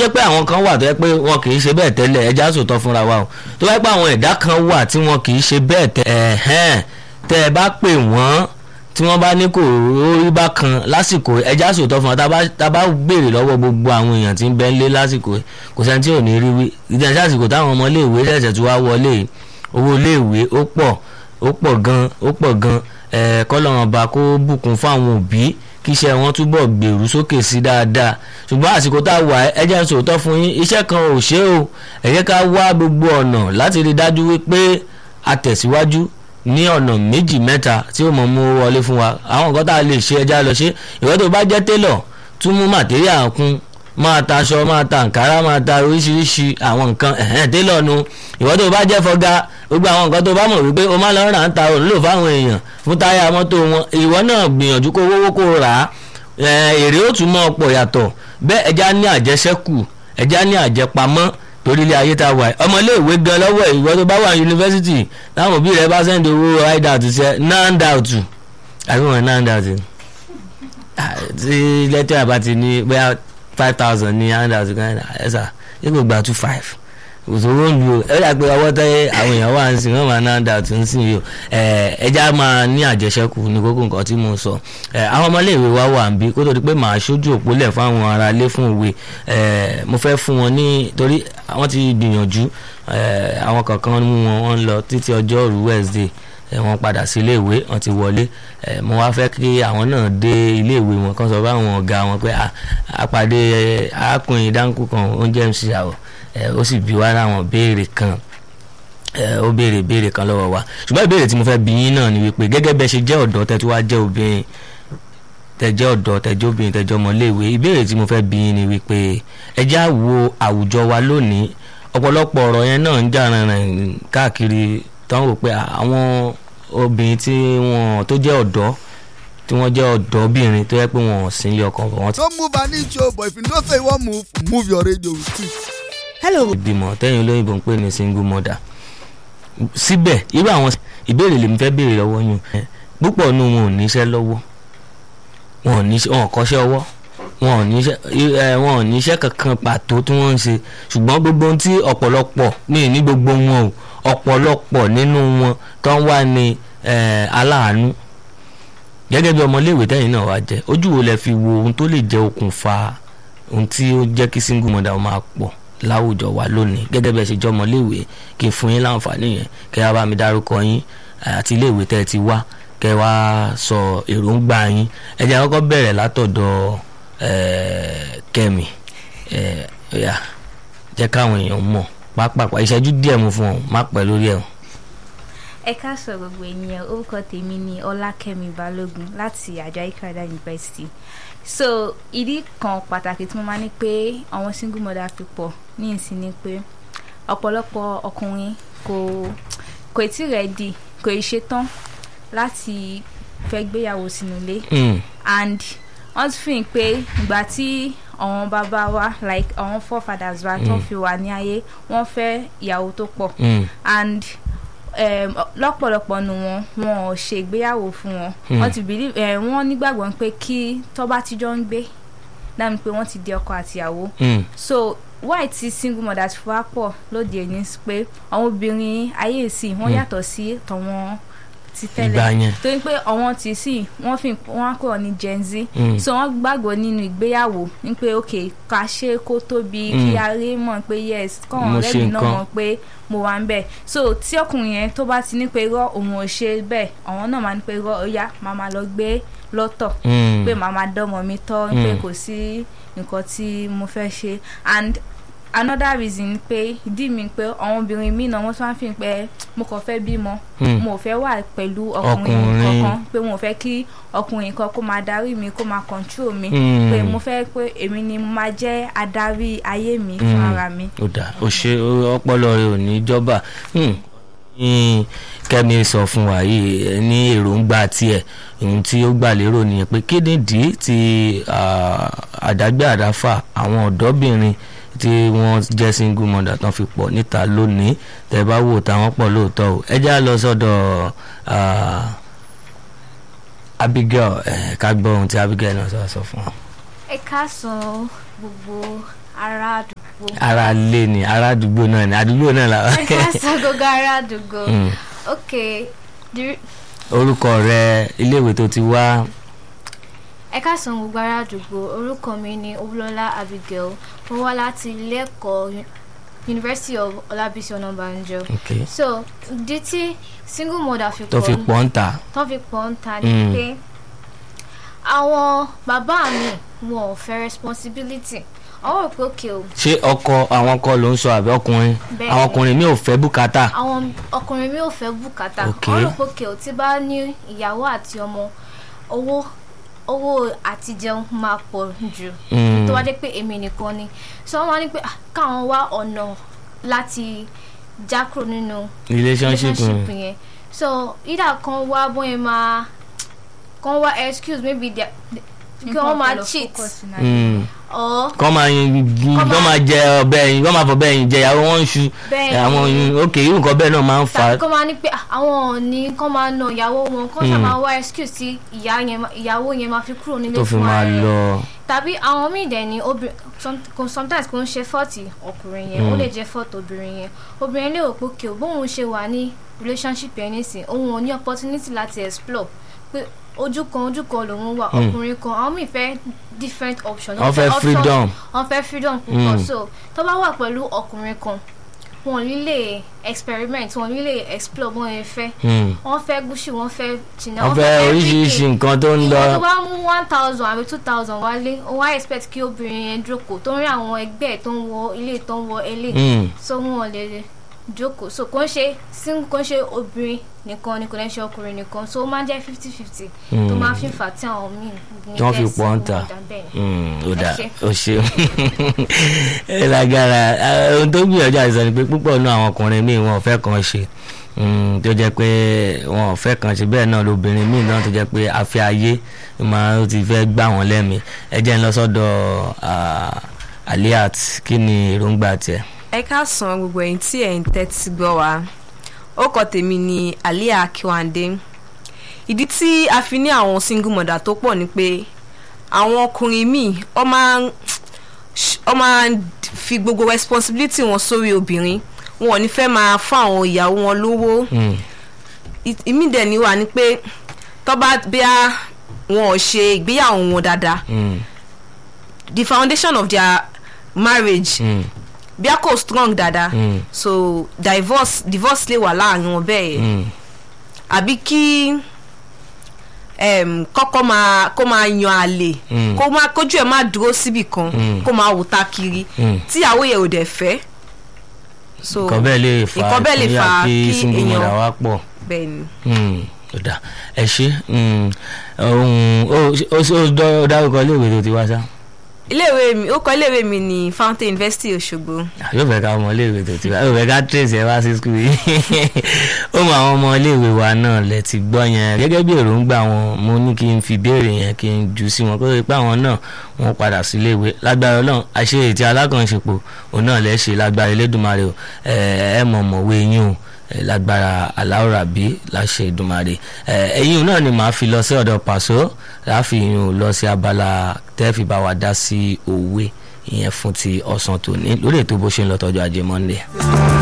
jẹ́ pé àwọn kan wà tó yẹ pé wọn kì í ṣe bẹ́ẹ̀ tẹ́lẹ̀ ẹja sòtọ́ fúnra wa o tó yẹ pé àwọn ẹ̀dá kan wà tí wọn kì í ṣe bẹ́ẹ̀ tẹ́lẹ̀ tẹ́ ẹ bá pè wọ́n tí wọ́n bá ní kò rí bákan lásìkò ẹja sòtọ́ fún wa tá a bá béèrè lọ́wọ́ gbogbo àwọn èèyàn tí ń bẹ lé lásìkò kò sẹ́ni tí ò ní rí wí ìdíjà àsìkò táwọn ọmọ iléèwé ṣẹ̀ṣẹ̀ tí wàá wọlé owó iléèwé ó pọ̀ ó pọ̀ gan ó pọ̀ gan kọ́lọ́run ọba kó bùkún fún àwọn òbí kí iṣẹ́ wọn túbọ̀ gbèrú sókè sí dáadáa ṣùgbọ́n àsìkò tá a wà ẹ jẹ́ n sòótọ́ fún yín iṣẹ́ kan ò ṣe o ẹ jẹ́ ká wá gbogbo ọ̀nà láti rí dájú wípé a tẹ̀síwájú ní ọ̀nà méjì mẹ́ta tí ó mọ̀ mú wọlé fún wa àwọn nǹkan tá a lè ṣe ẹja lọ ṣe ìwọ́n tó bá jẹ́ télọ̀ tún mú màtíríà kún máa ta aṣọ máa ta nkàrà máa ta oríṣiríṣi àwọn nǹkan ẹ̀hẹ́n télọ̀ nu ìwọ́n tó bá jẹ́ fọ́gá gbogbo àwọn nǹkan tó bá mọ̀ wípé o máa lọ rà ń ta òun lò fáwọn èèyàn fún táyà mọ́tò wọn ìwọ náà gbìyànjú kó wówó kó rà á èrè ó tún mọ́ ọ̀pọ̀ yàtọ̀ bẹ́ẹ̀ ẹja ní àjẹsẹ́kù ẹja ní àjẹpamọ́ torí ilé ayé tá a wà ọmọléèwé gan lọ́wọ́ ìwọ tó bá wà yunifásitì táwọn òbí rẹ bá sẹ́ndì owó hideout ṣe nandout àbí wọn nandout tí lẹ́tọ̀ àbá ti ní bóyá five thousand ní handout kan ẹ̀sà yóò kò gba two five òṣòwò ń lu ẹ dà pé ọwọ́ tẹ́ àwọn èèyàn wà ń sìn wọ́n máa ná dà tó ń sìn yìí o ẹja máa ní àjẹsẹ́kù ní kókó nǹkan tí mo sọ àwọn ọmọléèwé wa wà ń bí kó tó di pé màá ṣojú òpólẹ̀ fáwọn ará ilé fún òwe mo fẹ́ fún wọn ní torí wọ́n ti gbìyànjú àwọn kankan mú wọn wọ́n lọ títí ọjọ́rú Wednesday wọ́n padà sí iléèwé wọ́n ti wọlé mo wá fẹ́ kí àwọn náà dé iléèwé wọn kan sọ fáwọn ọ̀gá wọn pé àpàdé arákùnrin dáńkù kan oúnjẹ mc àwọ̀ ó sì bí wá láwọn béèrè kan ó béèrè béèrè kan lọ́wọ́ wa ṣùgbọ́n ìbéèrè tí mo fẹ́ bí yín náà ni wípé gẹ́gẹ́ bẹ́ẹ̀ ṣe jẹ́ ọ̀dọ́ tẹ́ tí wàá jẹ́ obìnrin tẹ́jẹ́ ọ̀dọ́ tẹ́jẹ́ obìnrin tẹ́jẹ́ ọmọléèwé ìbéèrè tí mo fẹ́ bí yín ni wípé ẹ já wo àwùjọ wa lónìí ọ̀pọ̀lọpọ̀ ọ̀rọ̀ yẹn náà ń jà rìnrìn káàkiri tán wò pé àwọn obìnrin tí wọ́n tó jẹ́ ọ̀dọ́ tí wọ́n jẹ́ ọ̀dọ́bìnrin tó yẹ pé wọ́n ò sí ilé ọkọ wọn. no move an inch o but if you know say you wan move move your radio with it. hello. ìbímọ tẹ́yìn olóyìnbó ń pè ní single mother síbẹ̀ irú àwọn ìbéèrè lèmi fẹ́ béèrè lọ́wọ́ yín púpọ̀ nù wọn ò níṣẹ́ lọ́wọ́ wọn ò níṣẹ́ wọn ò kọ́ṣẹ́ ọwọ́ wọn ò níṣẹ́ wọn ò níṣẹ́ kankan pàtó tí wọ́n ń ṣe ṣùgbọ́n gbogbo ohun tí ọ̀pọ̀lọpọ̀ mi ní gbogbo wọn o ọ̀pọ̀lọpọ̀ nínú wọn tó ń wá ní aláàánú gẹ́gẹ́ bí ọmọléèwé tẹ́yìn náà wá jẹ́ ojú wo lẹ fi wo ohun tó lè jẹ́ okùnfà ohun tí ó jẹ́ kí single mother máa pọ̀ láwùjọ wa lónìí gẹ́gẹ́ bí ẹ ṣe jẹ́ ọmọléèwé kí n fún yín láǹfààní yẹn kẹ́ ẹ bá mi dárúkọ yín àti iléèwé tẹ́ ẹ ti wá kẹ́ ẹ wá sọ èròǹgbà yín ẹ jẹ́ àkọ́kọ́ bẹ̀rẹ̀ látọ̀dọ̀ kẹ́mi jẹ́ káwọn èèyàn mọ̀ pápápá ìṣẹ́jú díẹ̀ mú fún ọ má pẹ́ lórí ẹ̀. ẹ káàsọ̀ gbogbo ènìyàn orúkọ tèmi ni ọlákẹ́mi balógun láti àjọ ikada university so ìdí kan pàtàkì tí mo máa ní pé àwọn single mother fi pọ̀ ní ìsìn ni pé ọ̀pọ̀lọpọ̀ ọkùnrin kò kò tí rẹ̀dì kò ì ṣetán láti fẹ́ gbéyàwó sínú ilé and wọ́n ti fi hàn pé ìgbà tí àwọn bàbá wa like àwọn forefathers wa tó fi wà ní ayé wọ́n fẹ́ ìyàwó tó pọ̀ and um, lọ́pọ̀lọpọ̀ nu wọn wọn ò ṣe ìgbéyàwó fún wọn wọ́n ti believe eh, wọ́n nígbàgbọ́ pé kí tó bá ti jọ ń gbé dáàmú pé wọ́n ti di ọkọ àtìyàwó so why ti single mothers fi wá pọ̀ lóde òní pé àwọn obìnrin ayé ìsìn wọ́n yàtọ̀ sí tọ̀wọ́n ti tẹ́lẹ̀ torí pé àwọn tí sì wọ́n fi wọ́n kọ̀ ní gen z so wọ́n gbàgbọ́ nínú ìgbéyàwó ní pé ok ká ṣe kó tóbi kí a rí mọ̀ pé yes kọ́wọn ọ̀rẹ́ mi náà mọ̀ pé mo wà ń bẹ̀ so tí ọkùnrin yẹn tó bá ti ní pé irọ́ òun ò ṣe bẹ́ẹ̀ àwọn náà máa ní pé irọ́ ó yá máa máa lọ gbé lọ́tọ̀ pé màá máa dánmọ̀ mi tọ́ pé kò sí nǹkan tí mo fẹ́ ṣe and another reason ni pé ìdí mi pé àwọn obìnrin mi náà wọ́n tún wá fi pé mo kàn fẹ́ bímọ mo ò fẹ́ wà pẹ̀lú ọkùnrin kankan pé mo ò fẹ́ kí ọkùnrin kan kó máa darí mi kó máa control mi pé mo fẹ́ pé èmi ni mo máa jẹ́ adarí ayé mi fún ara mi. ó dà ó ṣe ọpọlọ rẹ ò ní jọba kẹ́mi sọ fún wa yìí ní èròǹgbà tiẹ̀ ohun tí ó gbà lérò nìyẹn pé kí nìdí tí àdágbé àdáfà àwọn ọ̀dọ́bìnrin tí wọ́n jẹ́ single mother tán fi pọ̀ níta lónìí tẹ́ bá wò táwọn pọ̀ lóòótọ́ o ẹ já lọ sọ́dọ̀ Abigail ká gbọ́ ohun tí Abigail náà sọ fún wa. ẹ káàsán gbogbo ará àdúgbò ara lé ni ara àdúgbò náà ni àdúgbò náà la. ẹ ká sọ gbogbo ará àdúgbò Mm. ok the- orúkọ rẹ iléèwé tó ti wá ẹ ká sọ gbogbo ará àdúgbò orúkọ mi ni Olúọlá Abigail mo wá láti ilé ẹ̀kọ́ Uni- University of Ọlábísí Ọ̀nàbànjọ okay. so ìdí tí single mother fi tó fi pọ̀ pọ̀ ń ta tó fi pọ̀ ń ta ni Mm. pé àwọn bàbá mi wọn ò fẹ́ responsibility àwọn rò pé òkè o ṣé ọkọ àwọn ọkọ ló ń sọ àbí ọkùnrin Bẹ́ẹ̀ni. àwọn ọkùnrin mi ò fẹ́ bùkátà àwọn ọkùnrin mi ò fẹ́ bùkátà Ok. wọ́n rò pé òkè o tí bá ní ìyàwó àti ọmọ owó owó àti jẹun máa pọ̀ jù Mm. tó wá dé pé èmi nìkan ni so wọ́n wá ní pé ah, káwọn wá ọ̀nà láti já kúrò nínú relationship relationship mm. yẹn so either kan wá bóyá máa kan wá excuse maybe their kí wọ́n máa cheat Mm. or kọ́ máa yin Kọ́ kọ́ máa- máa jẹ ọbẹ̀ yìí kọ́ máa fọbẹ̀ yìí jẹ ìyàwó wọn ń ṣu Bẹ́ẹ̀ni. àwọn yìí ok irú nǹkan bẹ́ẹ̀ náà máa ń fà tàbí á kọ́ máa ní pé ah, àwọn ò ní kọ́ máa na ìyàwó wọn kọ́ ṣáà Mm. máa wá excuse tí ìyá yẹn ma- ìyàwó yẹn máa fi kúrò nílé tó fi fún máa ara rẹ̀ lọ tàbí àwọn míì dẹ̀ ni obìnrin some- kò- sometimes kò ń ṣe fọ́ọ̀tì ọkùnrin yẹn ó Mm. lè jẹ́ fọ́ọ̀tì obìnrin yẹn obìnrin lè rò pé kí o bóun ṣe wà ní relationship yẹn nísìn òun ò ní opportunity láti explore pé ojú kan ojú kan lòun wà Mm. ọkùnrin kan àwọn míì fẹ́ different options wọ́n fẹ́ options- freedom wọ́n fẹ́ freedom púpọ̀ Mm. so tó bá wà pẹ̀lú ọkùnrin kan wọn ò ní lè experiment wọn ò ní lè explore bọ́n yẹn fẹ́ Mm. wọ́n fẹ́ gúúsì wọ́n fẹ́ china wọ́n fẹ́ oríṣiríṣi everything nǹkan tó ń lọ ìwọ tó bá mú one thousand àbí two thousand wálé ó wá expect kí obìnrin yẹn jókòó tó ń rí àwọn ẹgbẹ́ ẹ̀ tó ń wọ ilé tó ń wọ ilé Mm. so wọn ò lè jókòó so kò ń ṣe single kò ń ṣe obìnrin nìkan ni kò ń ṣe ọkùnrin nìkan so ó máa ń jẹ́ fifty fifty tó Mm. máa fi fà tí àwọn míì ní Tí wọ́n fi jẹ́ pọ̀ ń single ta. mother bẹ́ẹ̀. Mm, ó dà ṣé. ó ṣe ẹ lágara eh, ohun tó gbìyànjú àìsàn ni pé púpọ̀ nínú àwọn ọkùnrin míì wọn ò fẹ́ kàn ṣe Mm, tó jẹ́ pé wọn ò fẹ́ kàn ṣe bẹ́ẹ̀ náà lóbìnrin míì náà tó jẹ́ pé afẹ́ ayé máa ó ti fẹ́ gbà wọ́n lẹ́mìí ẹ jẹ́ ń lọ sọ́dọ̀ ah, Aliat kí ni èròǹgbà tiẹ̀. ẹ káàsán gbogbo ẹ̀yin tí ẹ̀ ń tẹ́tí gbọ́ wa orúkọ tèmi ni Alia Akiwande ìdí tí a fi ní àwọn single mother tó pọ̀ ni pé àwọn ọkùnrin míì ọ máa ń ọ máa ń fi gbogbo responsibility wọn sórí obìnrin wọn ò ní fẹ́ máa fún àwọn ìyàwó wọn lówó Mm, ì- ìmí dẹ̀ ni wà ní pé tọ́ba bíá wọn ò ṣe ìgbéyàwó wọn dáadáa mm, the foundation of their marriage mm, bíá kò strong dáadáa mm, so divorce divorce lè wà láàrin wọn bẹ́ẹ̀ mm, àbí kí um, kọ́kọ́ máa kó máa yan àlè Mm. kó máa kójú ẹ̀ máa dúró síbì kan Mm. kó máa wò ta kiri mm. tíyàwó yẹn ò dẹ̀ fẹ́ so nǹkan bẹ́ẹ̀ lè fa nǹkan bẹ́ẹ̀ lè ìpínyà fa kí kí single èèyàn- mother wá pọ̀. bẹ́ẹ̀ ni Mm, ó dà ẹ ṣe mm, ohun ó ó ó dá- ó dárúkọ iléèwé tó ti wá sá iléèwé mi ó kọ iléèwé mi ní Fountain University Òṣogbo yóò fẹ́ ká ọmọ iléèwé tó ti wá yóò fẹ́ ká trace ẹ wá sí skul yìí ó mọ àwọn ọmọ iléèwé wa náà lẹ ti gbọ́ yẹn gẹ́gẹ́ bí èròǹgbà wọn mo ní kí n fi béèrè yẹn kí n jù sí wọn kó lè pé àwọn náà wọn padà sí iléèwé lágbára Ọlọ́run àṣe ètí alákànṣepọ̀ òun náà lẹ ṣe lágbára Elédùmarè o ẹ ẹ mọ̀ mọ̀wé yín o ẹ lágbára aláwòrábí láṣẹ Èdùmarè ẹ ẹ̀yin náà ni màá fi lọ sí ọ̀dọ̀ Pàṣọ láàfin o lọ sí abala tẹ́ẹ̀fì bá wa dá sí òwe ìyẹn fún ti ọ̀sán tòní lórí ètò bó ṣe ń lọ tọ́jú ajé Monday.